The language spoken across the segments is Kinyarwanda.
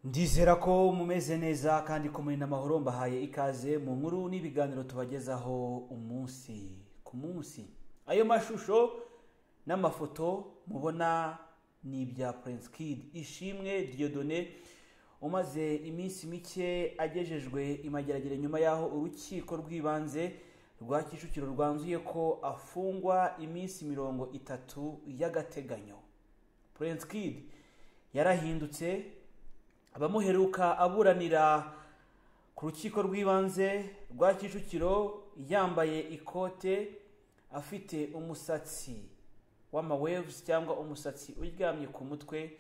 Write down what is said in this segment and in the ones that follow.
ndizera ko mumeze neza kandi ko muri n'amahoro mbahaye ikaze mu nkuru n'ibiganiro tubagezaho umunsi ku munsi ayo mashusho n'amafoto mubona ni ibya Prince Kid ishimwe Dieudonné umaze iminsi mike agejejwe imageragere nyuma y'aho urukiko rw'ibanze rwa kicukiro rwanzuye ko afungwa iminsi mirongo itatu y'agateganyo Prince Kid yarahindutse abamuheruka aburanira ku rukiko rw'ibanze rwa kicukiro yambaye ikote afite umusatsi w'amawevuzi cyangwa umusatsi uryamye ku mutwe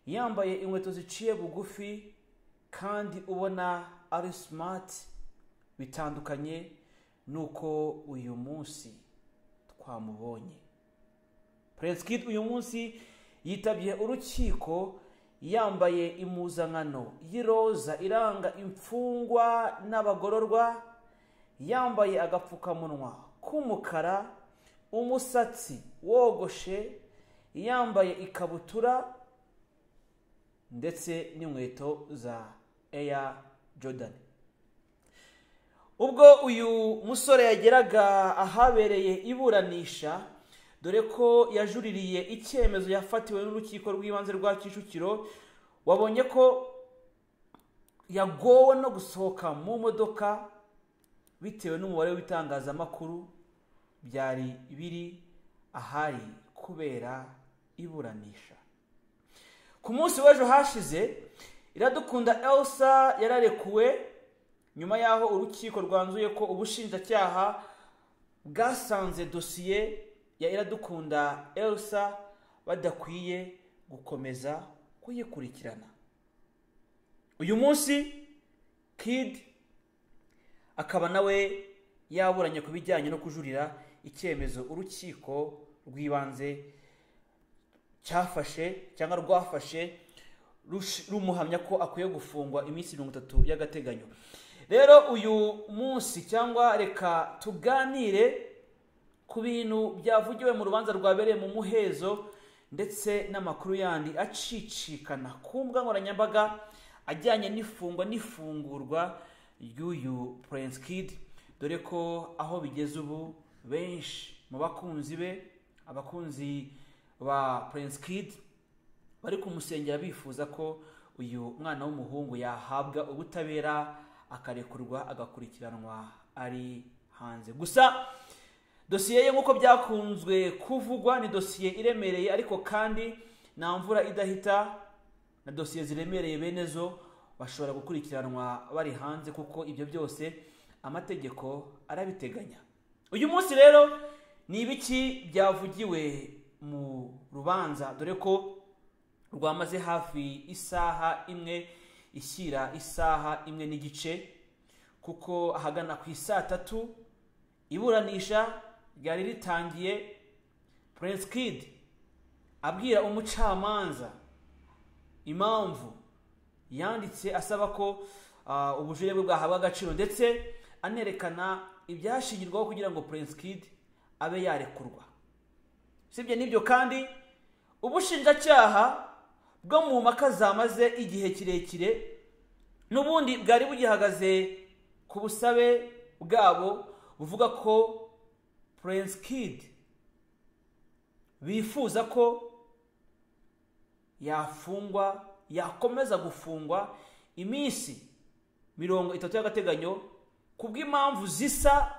yambaye inkweto ziciye bugufi kandi ubona ari simati bitandukanye n'uko uyu munsi twamubonye Prince Kid uyu munsi yitabye urukiko yambaye impuzankano y'iroza iranga imfungwa n'abagororwa yambaye agapfukamunwa k'umukara umusatsi wogoshe yambaye ikabutura ndetse n'inkweto za eya jodani ubwo uyu musore yageraga ahabereye iburanisha dore ko yajuririye icyemezo yafatiwe n'urukiko rw'ibanze rwa kicukiro wabonye ko yagowe no gusohoka mu modoka bitewe n'umubare w'ibitangazamakuru byari biri ahari kubera iburanisha ku munsi w'ejo hashize iradukunda elsa yararekuwe nyuma y'aho urukiko rwanzuye ko ubushinjacyaha bwasanze dosiye ya iradukunda elsa badakwiye gukomeza kuyikurikirana uyu munsi kid akaba nawe yaburanye ku bijyanye no kujurira icyemezo urukiko rw'ibanze cyafashe cyangwa rwafashe rumuhamya ko akwiye gufungwa iminsi mirongo itatu y'agateganyo rero uyu munsi cyangwa reka tuganire ku bintu byavugiwe mu rubanza rwabereye mu muhezo ndetse n'amakuru yandi acicikana ku mbuga nkoranyambaga ajyanye n'ifungwa n'ifungurwa ry'uyu Prince Kid dore ko aho bigeze ubu benshi mu bakunzi be abakunzi ba Prince Kid bari kumusengera bifuza ko uyu mwana w'umuhungu yahabwa ubutabera akarekurwa agakurikiranwa ari hanze gusa dosiye ye nk'uko byakunzwe kuvugwa ni dosiye iremereye ariko kandi nta mvura idahita na dosiye ziremereye bene zo bashobora gukurikiranwa bari hanze kuko ibyo byose amategeko arabiteganya uyu munsi rero ni ibiki byavugiwe mu rubanza dore ko rwamaze hafi isaha imwe ishyira isaha imwe n'igice kuko ahagana ku isaa tatu iburanisha ryari ritangiye Prince Kid abwira umucamanza impamvu yanditse asaba ko ubujurire bwe bwahabwa agaciro ndetse anerekana ibyashingirwaho kugira ngo Prince Kid abe yarekurwa usibye n'ibyo kandi ubushinjacyaha bwo mu mpaka zamaze igihe kirekire n'ubundi bwari bugihagaze ku busabe bwabo buvuga ko Prince Kid bifuza ko yafungwa yakomeza gufungwa iminsi mirongo itatu y'agateganyo ku bw'impamvu zisa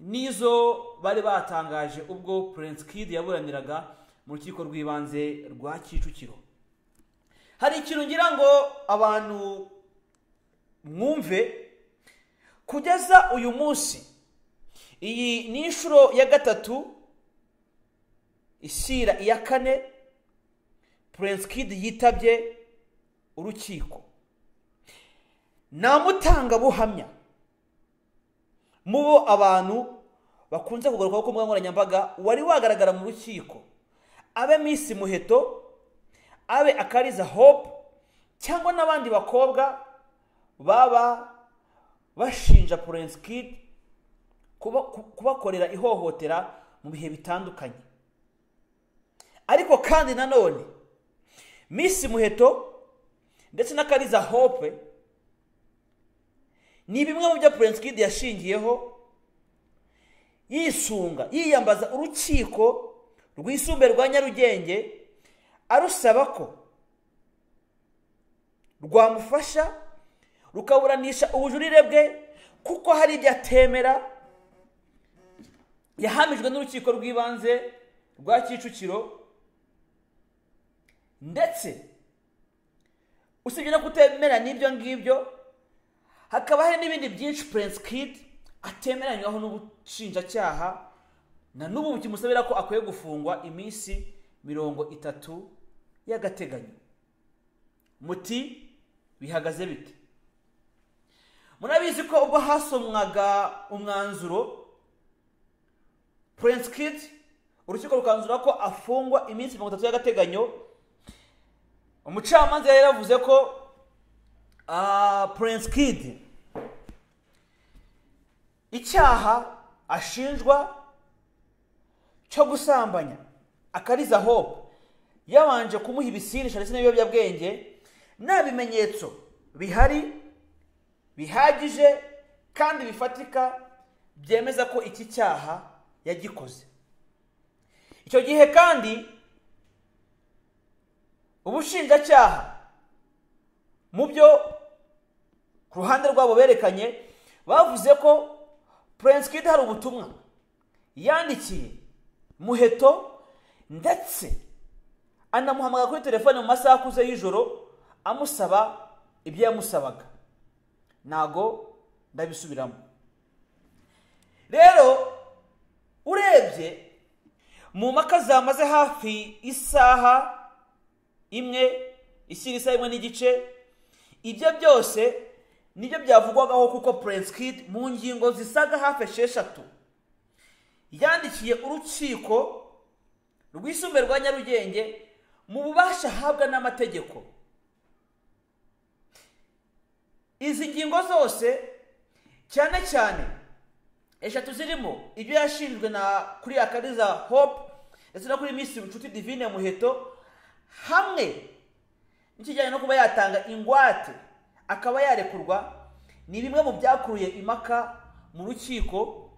n'izo bari batangaje ubwo Prince Kid yaburaniraga mu rukiko rw'ibanze rwa Kicukiro hari ikintu ngira ngo abantu mwumve kugeza uyu munsi iyi ni inshuro ya gatatu ishyira iya kane Prince Kid yitabye urukiko nta mutangabuhamya mu bo abantu bakunze kugarukaho ku mbuga nkoranyambaga wari wagaragara mu rukiko abe Miss muheto abe akariza hope cyangwa n'abandi bakobwa baba bashinja Prince Kid kubakorera ihohotera mu bihe bitandukanye ariko kandi nanone Miss muheto ndetse na kariza hope ni bimwe mu byo purensikidi yashingiyeho yisunga yiyambaza urukiko rwisumbuye rwa nyarugenge arusaba ko rwamufasha rukaburanisha ubujurire bwe kuko hari ibyo atemera yahamijwe n'urukiko rw'ibanze rwa kicukiro ndetse usibye no kutemera n'ibyo ngibyo hakaba hari n'ibindi byinshi purensi kidi atemeranywaho n'ubushinjacyaha na n'ubu kimusabira ko akwiye gufungwa iminsi mirongo itatu y'agateganyo muti bihagaze bite murabizi ko ubwo hasomwaga umwanzuro purensi kidi urukiko rukanzura ko afungwa iminsi mirongo itatu y'agateganyo umucamanza yari yaravuze ko purensi kidi icyaha ashinjwa cyo gusambanya akariza hope yabanje kumuha ibisinisha ndetse n'ibiyobyabwenge nta bimenyetso bihari bihagije kandi bifatika byemeza ko iki cyaha yagikoze icyo gihe kandi ubushinjacyaha mu byo ku ruhande rwabo berekanye bavuze ko purensi kidi hari ubutumwa yandikiye muheto ndetse anamuhamagara kuri telefone mu masaha akuze y'ijoro amusaba ibyo yamusabaga ntago ndabisubiramo rero urebye mu mpaka zamaze hafi isaha imwe ishyira isaha imwe n'igice ibyo byose nibyo byavugwagaho kuko purensi kidi mu ngingo zisaga hafi esheshatu yandikiye urukiko rwisumbuye rwa nyarugenge mu bubasha ahabwa n'amategeko izi ngingo zose cyane cyane eshatu zirimo ibyo yashinjwe na kuri akariza hope ndetse no kuri minsi inshuti divine muheto hamwe n'ikijyanye no kuba yatanga ingwate akaba yarekurwa ni bimwe mu byakuruye impaka mu rukiko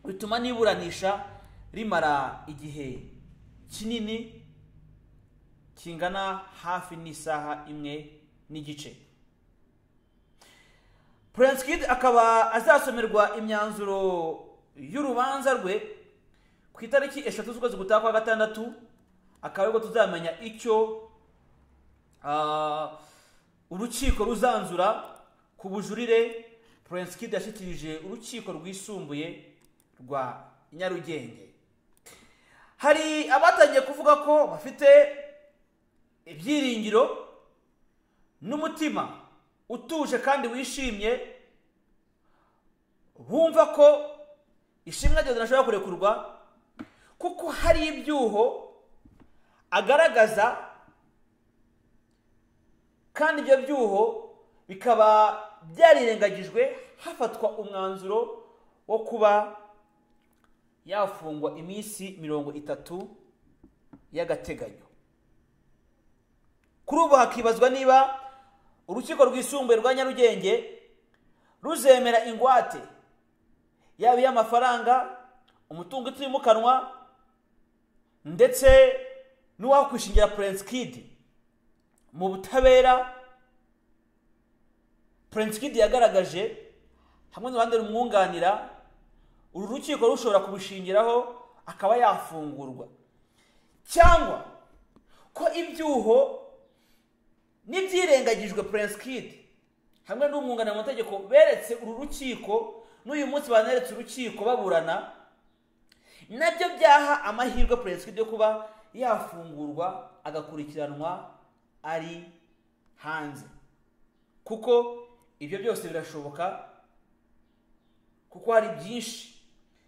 bituma n'iburanisha rimara igihe kinini kingana hafi n'isaha imwe n'igice purensikidi akaba azasomerwa imyanzuro y'urubanza rwe ku itariki eshatu z'ukwezi gutaha kwa gatandatu akaba aribwo tuzamenya icyo urukiko ruzanzura ku bujurire purensikidi yashyikirije urukiko rwisumbuye rwa nyarugenge hari abatangiye kuvuga ko bafite ibyiringiro n'umutima utuje kandi wishimye bumva ko ishimwe ryose ntashobora kurekurwa kuko hari ibyuho agaragaza kandi ibyo byuho bikaba byarirengagijwe hafatwa umwanzuro wo kuba yafungwa iminsi mirongo itatu y'agateganyo kuri ubu hakibazwa niba urukiko rwisumbuye rwa nyarugenge ruzemera ingwate yaba iy'amafaranga umutungo utimukanwa ndetse n'uwakwishingira purensikidi mu butabera purensikidi yagaragaje hamwe n'uruhande rumwunganira uru rukiko rushobora kubushingiraho akaba yafungurwa cyangwa ko ibyuho n'ibyirengagijwe purensikidi hamwe n'umwunganira mu mategeko beretse uru rukiko n'uyu munsi baneretse urukiko baburana nabyo byaha amahirwe purensikidi yo kuba yafungurwa agakurikiranwa ari hanze kuko ibyo byose birashoboka kuko hari byinshi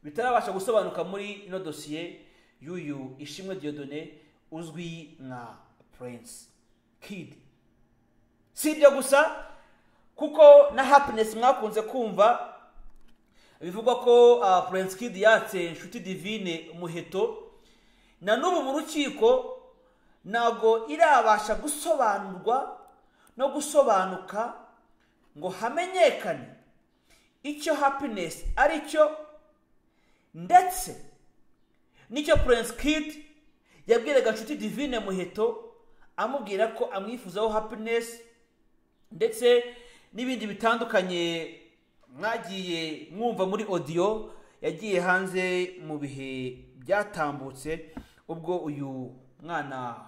bitarabasha gusobanuka muri ino dosiye y'uyu ishimwe diyodone uzwi nka purensi kidi si ibyo gusa kuko na hapinesi mwakunze kumva bivugwa ko purensi kidi yatse inshuti divine muheto na n'ubu mu rukiko ntabwo irabasha gusobanurwa no gusobanuka ngo hamenyekane icyo happiness ari cyo ndetse nicyo prince kid yabwiraga nshuti divine muheto amubwira ko amwifuzaho happiness ndetse n'ibindi bitandukanye mwagiye mwumva muri odiyo yagiye hanze mu bihe byatambutse ubwo uyu mwana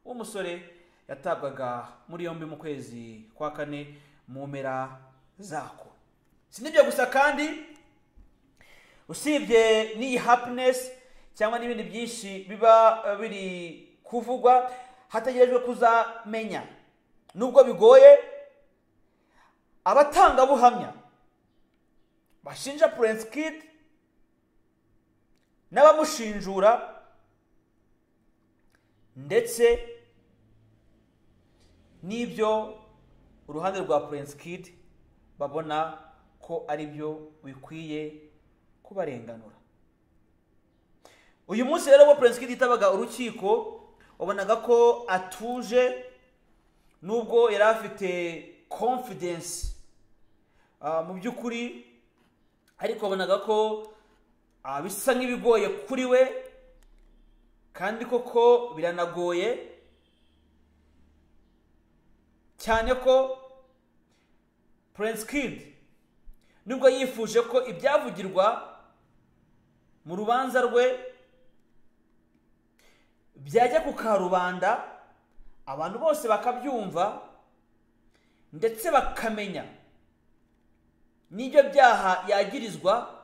w'umusore yatabwaga muri yombi mu kwezi kwa kane mu mpera zako si n'ibyo gusa kandi usibye n'iyi happiness cyangwa n'ibindi byinshi biba eh, biri kuvugwa hategerejwe kuzamenya nubwo bigoye abatangabuhamya bashinja prince kid n'abamushinjura ndetse n'ibyo uruhande rwa prince kid babona ko ari byo bikwiye kubarenganura uyu munsi rero ubwo prince kid yitabaga urukiko wabonaga ko atuje nubwo yari afite confidence ah, mu by'ukuri ariko wabonaga ko ah, bisa nk'ibigoye kuri we kandi koko biranagoye cyane ko prince kid nubwo yifuje ko ibyavugirwa mu rubanza rwe byajya ku karubanda abantu bose bakabyumva ndetse bakamenya n'ibyo byaha yagirizwa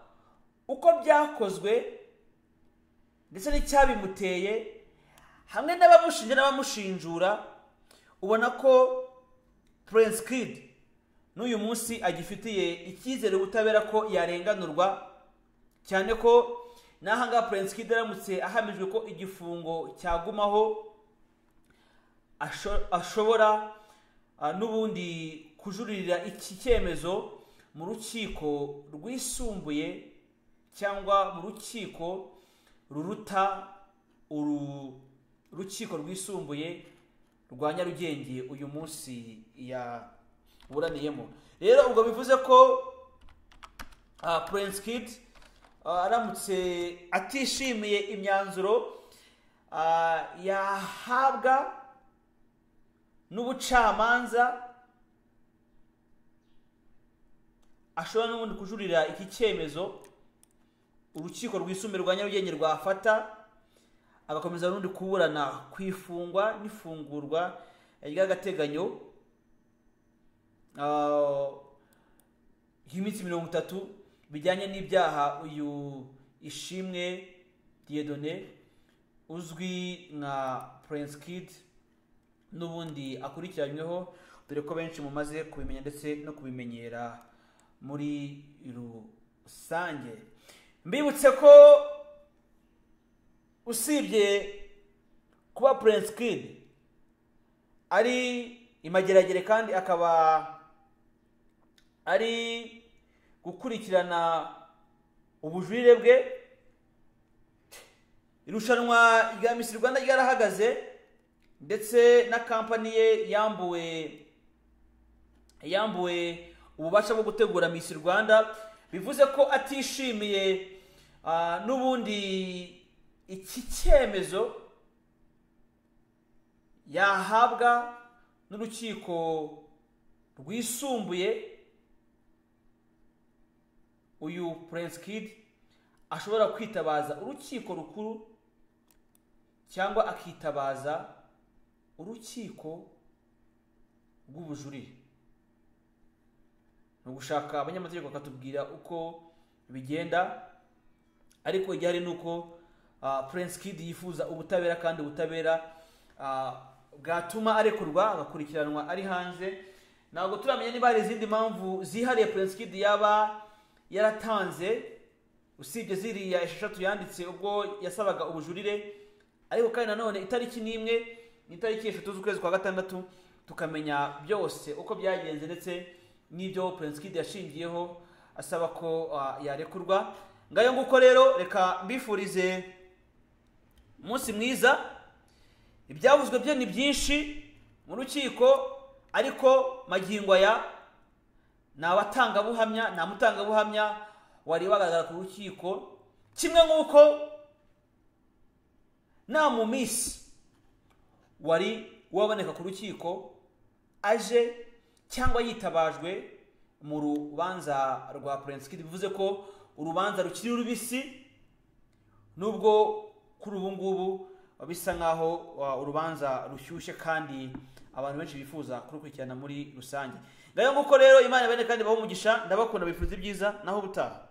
uko byakozwe ndetse n'icyabimuteye hamwe n'abamushinja n'abamushinjura ubona ko prince kid n'uyu munsi agifitiye icyizere ubutabera ko yarenganurwa cyane ko n'aha ngaha prince kid aramutse ahamijwe ko igifungo cyagumaho asho- ashobora ah, n'ubundi kujuririra iki cyemezo mu rukiko rwisumbuye cyangwa mu rukiko ruruta uru rukiko rwisumbuye rwa nyarugenge uyu munsi yaburaniyemo rero ubwo bivuze ko ah, prince kid ah, aramutse atishimiye imyanzuro ah, yahabwa n'ubucamanza ashobora n'ubundi kujurira iki cyemezo urukiko rwisumbuye rwa nyarugenge rwafata agakomeza n'undi kuburana ku ifungwa n'ifungurwa ry'agateganyo ah, y'iminsi mirongo itatu bijyanye n'ibyaha uyu ishimwe diyedone uzwi nka prince kid n'ubundi akurikiranyweho dore ko benshi mumaze kubimenya ndetse no kubimenyera muri rusange mbibutse ko usibye kuba prince kid ari imageragere kandi akaba ari gukurikirana ubujurire bwe irushanwa rya misi rwanda ryarahagaze ndetse na kampani ye yambuwe yambuwe ububasha bwo gutegura misi rwanda bivuze ko atishimiye ah, n'ubundi iki cyemezo yahabwa n'urukiko rwisumbuye uyu prince kid ashobora kwitabaza urukiko rukuru cyangwa akitabaza urukiko rw'ubujurire ni ugushaka abanyamategeko bakatubwira uko bigenda ariko igihari ni uko ah, prince kid yifuza ubutabera kandi ubutabera ah, bwatuma arekurwa agakurikiranwa ari hanze ntabwo turamenya niba hari izindi mpamvu zihariye prince kid yaba yaratanze usibye ziriya esheshatu yanditse ubwo yasabaga ubujurire ariko kandi nanone itariki n'imwe ni itariki eshatu z'ukwezi kwa gatandatu tukamenya byose uko byagenze ndetse n'ibyo prince kid yashingiyeho asaba ko ah, yarekurwa ngayo nguko rero reka mbifurize umunsi mwiza ibyavuzwe byo ni byinshi mu rukiko ariko magingo aya ni abatangabuhamya ni amutangabuhamya wari wagaragara ku rukiko kimwe nk'uko nta mu minsi wari waboneka ku rukiko aje cyangwa yitabajwe mu rubanza rwa purensikidi bivuze ko urubanza rukiri rubisi nubwo kuri ubu ngubu bisa nk'aho uh, urubanza rushyushye kandi abantu benshi bifuza kurukurikirana muri rusange ngayo nguko rero imana ibane kandi baho umugisha ndabakunda bifuza ibyiza naho ubutaha